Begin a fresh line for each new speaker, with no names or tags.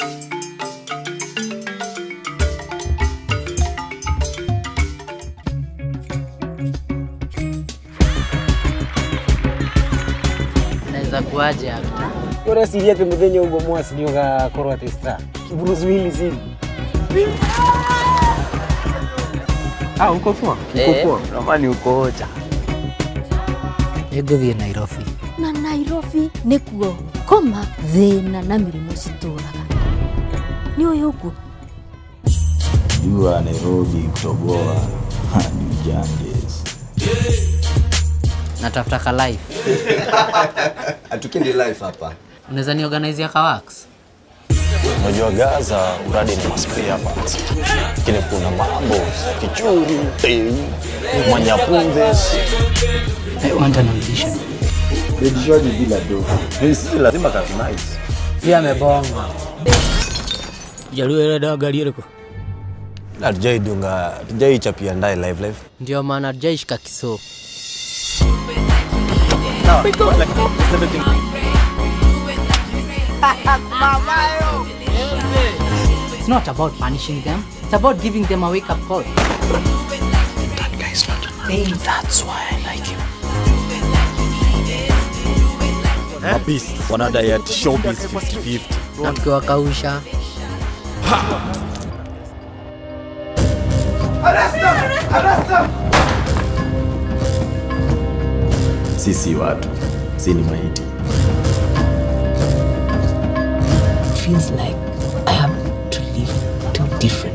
Naweza kuaje hapa?
ureciria atä må thenya å guo mwasi nä å gakorwo atä star Bruce Willis hivi
Ah, uko poa?
Eh.
Uko poa? Ramani uko ocha.
Nĩngũthiĩ Nairobi.
na nairobi nĩkuo koma thĩna na mĩrimũ citũraga nĩ ũyũ ũguo
jua Nairobi kutoboa hadi Ganges.
Natafuta ka life.
Hatukindi life hapa.
Unaweza niorganizea ka wax?
Unajua Gaza uradi ni maspia parts, lakini kuna mambo kichuri, tei, manyapunde,
I want an audition.
Edishwaji bila do.
si lazima kazi nice.
Pia amebonga.
Hatujaidunga, hatujaichapia ndaye live live.
Ndio maana hatujaishika kiso. It's not about punishing them. It's about giving them a wake-up call.
Mabist wanadai ati showbiz 50-50.
Na mkiwakausha
Sisi watu, si ni maiti.
feels like I have to live two different